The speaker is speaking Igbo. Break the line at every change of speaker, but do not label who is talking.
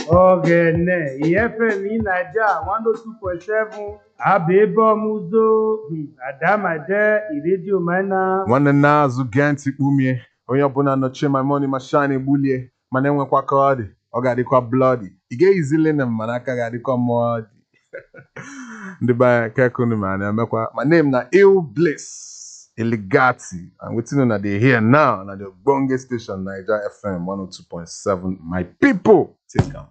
ọ̀gẹ̀nẹ̀ ìyẹ́fẹ̀mí naija one oh two point seven abịbọmụzo adamade iredio mana
nwanne na-azụ gee ntị kpumie onye ọbụla nọchie my money ma shine egbulie mana enwekwa ka ọ dị ọ ga-adịkwa bloody ị ga-eyizili na mana aka ga-adịkwa mmụọ dị ndị be anyị kekunu ma na-emekwa my name na ill bliss eligati and wetin una dey hear now na the ogbonge station naija fm 102.7 my people take am